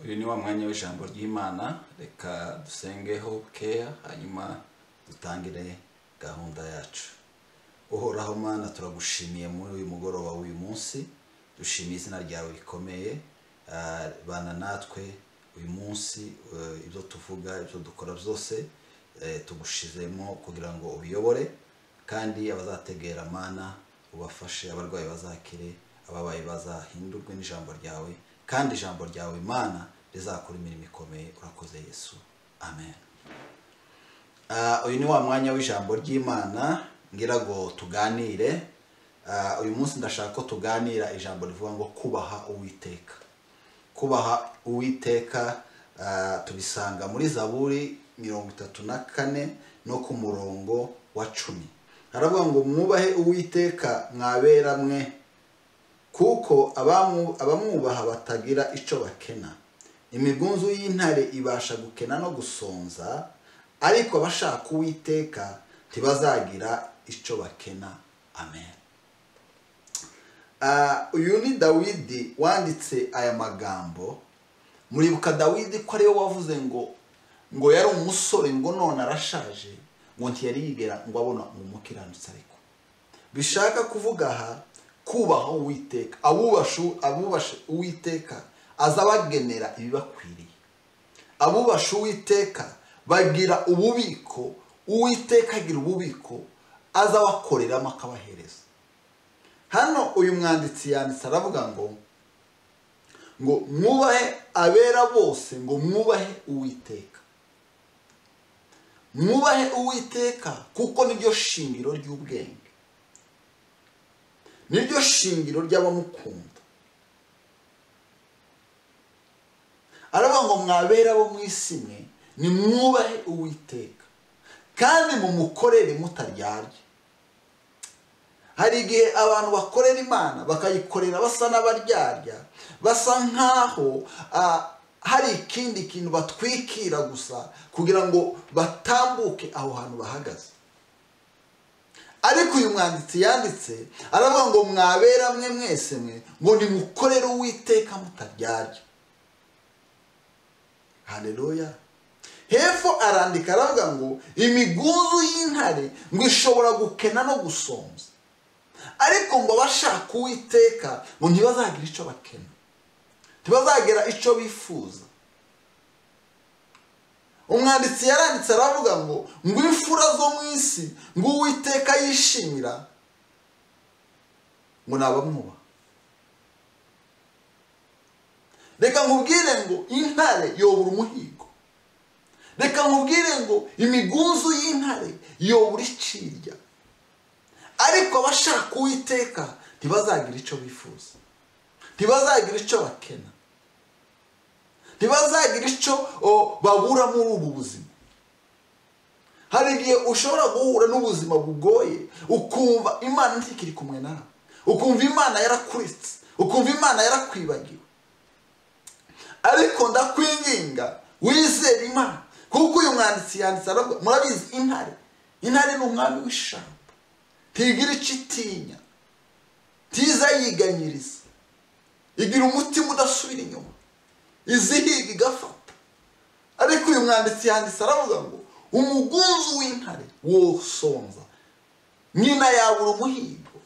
uyu ni wa mwanya w'ijambo ry'imana reka dusengeho bukeya hanyuma dutangire gahunda yacu uhoraho mana turagushimiye muri uyu mugoroba w'uyu munsi dushimiye izina ryawe rikomeye ah, bana natwe uyu munsi eh, ibyo tuvuga ibyo dukora byose eh, tugushizemo kugira ngo ubiyobore kandi abazategera mana ubafashe abarwayi bazakire ababaye bazahindurwe n'ijambo ryawe kandi ijambo ryawe imana rizakora imirimo ikomeye urakoze yesu amen Ah, uyu ni wa mwanya w'ijambo ry'imana ngira ngo tuganire Ah, uyu munsi ndashaka ko tuganira ijambo rivuga ngo kubaha uwiteka kubaha uwiteka ah, tubisanga muri zaburi mirongo itatu na kane no ku murongo wa cumi haravuga ngo mwubahe uwiteka mwabera mwe kuko abamu- abamwubaha batagira icyo bakena imigunzu y'intare ibasha gukena no gusonza ariko abashaka uwiteka ntibazagira icyo bakena amen Ah, uyu ni dawidi wanditse aya magambo muribuka dawidi ko ariwe wavuze ngo ngo yari umusore ngo none arashaje ngo ntiyari yigera ngo abona umukiranutsi ariko bishaka kuvuga aha kubaha uwiteka abubashu abubasha uwiteka azabagenera ibibakwiriye abubasha uwiteka bagira ububiko uwiteka agira ububiko azabakoreramo akabahereza hano uyu mwanditsi yanditse aravuga ngo ngo mwubahe abera bose ngo mwubahe uwiteka mwubahe uwiteka kuko niryo shingiro ry'ubwenge niryo shingiro ry'abamukunda aravuga ngo mwabera bo mu isi mwe nimwubahe uwiteka kandi mumukorere mutaryarya hari igihe abantu bakorera imana bakayikorera basa n'abaryarya basa nk'aho ah, hari ikindi kintu batwikira gusa kugira ngo batambuke aho hantu bahagaze ariko uyu mwanditsi yanditse aravuga ngo mwabera mwe mwese mwe ngo nimukorere uwiteka mutaryarya haleluya hepfo arandika aravuga ngo imigunzu y'intare ngo ishobora gukena no gusonza ariko ngo abashaka uwiteka ngo ntibazagira icyo bakena ntibazagira icyo bifuza umwanditsi yaranditse aravuga ngo ngo imfura zo mu isi ngo uwiteka yishimira ngo ni abamwubaha reka nkubwire ngo intare yobura umuhigo reka nkubwire ngo imigunzu y'intare yobura icirya ariko abashaka uwiteka ntibazagira icyo bifuza ntibazagira icyo bakena ntibazagira icyo o, babura muri ubu buzima hari igihe ushobora guhura n'ubuzima bugoye ukumva imana ntikiri kumwe nawe ukumva imana yarakuritse ukumva imana yarakwibagiwe ariko ndakwinginga wizere imana kuko uyu mwanditsi yanditse aravuga murabizi intare intare ni umwami w'ishyamba ntigira icyo itinya ntiza yiganyiriza igira umutima udasubira inyuma izihiga igafata ariko uyu mwanditsi yanditse aravuga ngo umugunzu w'intare wosonza nyina yabura umuhigo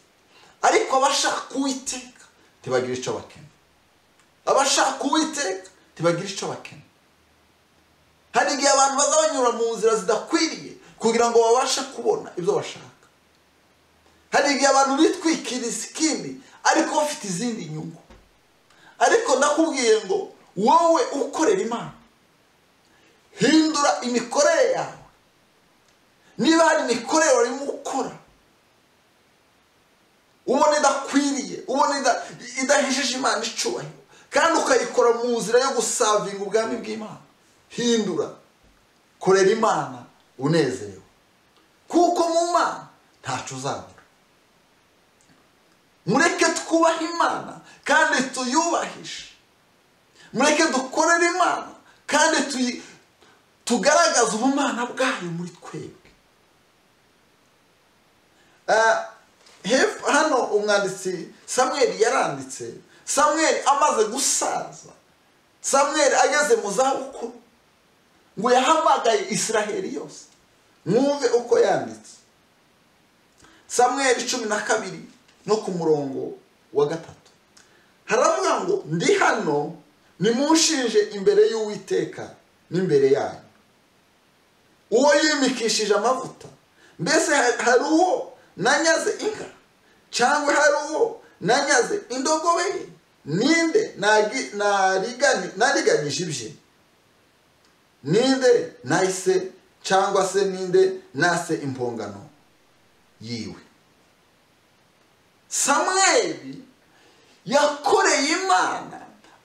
ariko abashaka uwiteka ntibagira icyo bakena abashaka uwiteka ntibagira icyo bakena hari igihe abantu baza banyura mu nzira zidakwiriye kugira ngo babashe kubona ibyo bashaka hari igihe abantu bitwikiriza ikindi ariko bafite izindi nyungu ariko ndakubwiye ngo wowe ukorera imana hindura imikorere yawe niba hari imikorere warimo gukora ubona idakwiriye ubona ida- idahisheje imana icyubahiro kandi ukayikora mu nzira yo gusavinga ubwami bw'imana hindura korera imana unezerewe kuko mu mana ntacyo uzabura mureke twubahe imana kandi tuyubahishe mureke dukorere imana kandi tuyi- tugaragaze ubumana bwayo muri twebwe Ah, hepfo- hano umwanditsi samweli yaranditse samweli amaze gusaza samweri ageze mu zabukuru ngo yahamagaye isiraheli yose mwumve uko yanditse samweri cumi na kabiri no ku murongo wa gatatu haravuga ngo ndi hano nimushinje imbere y'uwiteka n'imbere yanyu uwo yimikishije amavuta mbese hari uwo nanyaze inka cyangwa hari uwo nanyaze indogobe ye ninde nariganyije ibye ninde nahise cyangwa se ninde nase impongano yiwe samweri yakoreye imana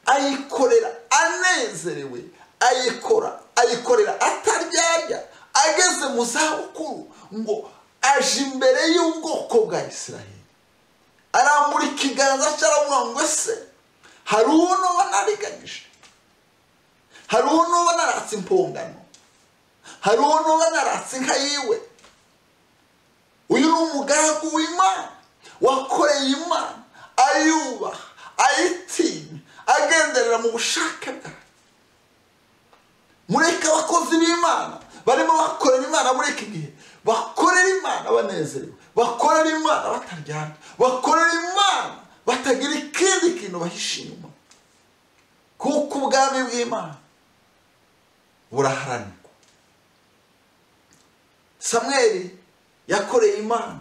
ayikorera anezerewe ayikora ayikorera ataryarya ageze mu zabukuru ngo aje imbere y'ubwoko bwa israel arambura ikiganza cye aravuga ngo ese hari uwo n'uwo nariganyije hari uwo n'uwo naratse impongano hari uwo n'uwo naratse inka yiwe uyu ni umugaragu w'imana wakoreye imana ayubaha ayitinya agenderera mu bushake bwayo mureke abakozi b'imana barimo bakorera imana muri iki gihe bakorera imana banezerewe bakorera imana bataryana bakorera imana batagira ikindi kintu bahisha inyuma kuko ubwami bw'imana buraharanirwa samweri yakoreye imana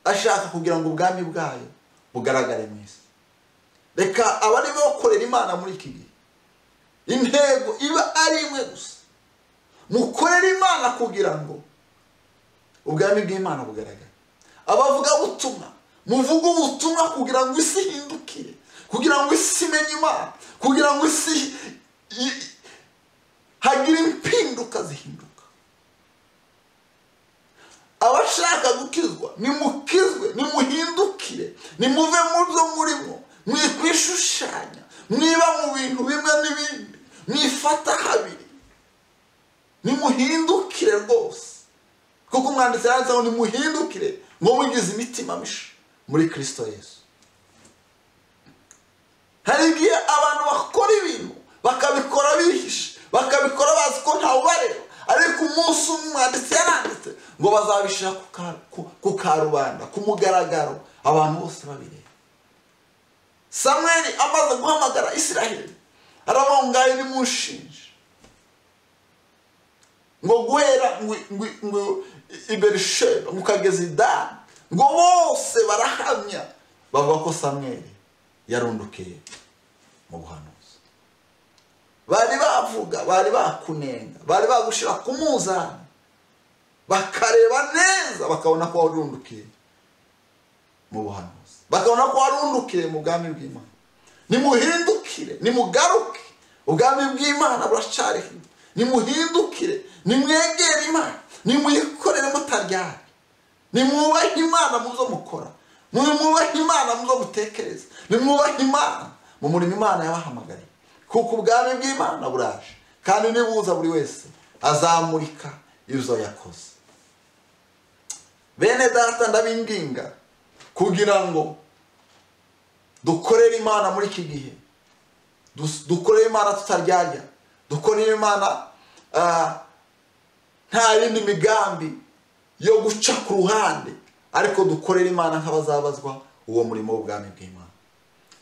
ashaka kugira ngo ubwami bwayo bugaragare mu isi reka abarimo bakorera imana muri iki gihe intego iba ari imwe gusa mukorere imana kugira ngo ubwami bw'imana bugaragare abavugabutumwa muvuge ubutumwa kugira ngo isi ihindukire kugira ngo isi imenye imana kugira ngo isi hagire impinduka zihinduka abashaka gukizwa nimukizwe nimuhindukire nimuve mu byo murimo mwikwishushanya mwiba mu bintu bimwe n'ibindi mwifata habiri nimuhindukire rwose kuko umwanditsi yanditse ngo nimuhindukire ngo mugize imitima misha muri kirisito yesu hari igihe abantu bakora ibintu bakabikora bihishe bakabikora bazi ko ntawubareba ariko umunsi umwe umwanditsi yaranditse ngo bazabishyira ku karubanda ku mugaragaro abantu bose babireba samweri amaze guhamagara israheli arabongaye nimushinje ngo guhera ngo iberisheba ngo ukageza idani ngo bose barahamya bavuga ko samweri yarundukiye mu buhanuzi bari bavuga bari bakunenga bari bagushyira ku muzani bakareba neza bakabona ko warundukiye mu buhanuzi bakabona ko warundukiye mu bwami bw'imana nimuhindukire nimugaruke ubwami bw'imana buracariho nimuhindukire nimwegere imana nimuyikorere mutaryari nimwubahe imana mu zo mukora nimwubahe imana mu zo mutekereza nimwubahe imana mu murimo imana yabahamagariye kuko ubwami bw'imana buraje kandi nibuza buri wese azamurika izo yakoze bene data ndabinginga kugira ngo dukorere imana muri iki gihe dukorere imana tutaryarya dukorere imana nta yindi migambi yo guca ku ruhande ariko dukorere imana nk'abazabazwa uwo murimo w'ubwami bw'imana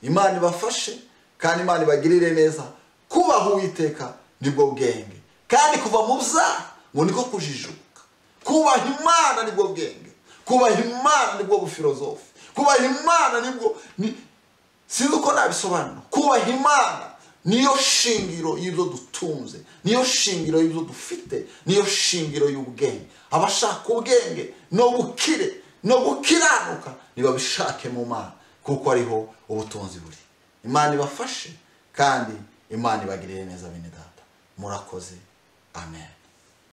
imana ibafashe kandi imana ibagirire neza kubaha uwiteka nibwo bwenge kandi kuva mu byaha ngo niko kujijuka kubaha imana nibwo bwenge kubaha imana nibwo bufilozofi kubaha imana nibwo sinzi uko nabisobanura kubaha imana niyo shingiro y'ibyo dutunze niyo shingiro y'ibyo dufite niyo shingiro y'ubwenge abashaka ubwenge no bukire no gukiranuka ntibabishake mu mana kuko ariho ubutunzi buri imana ibafashe kandi imana ibagirire neza bene data murakoze amen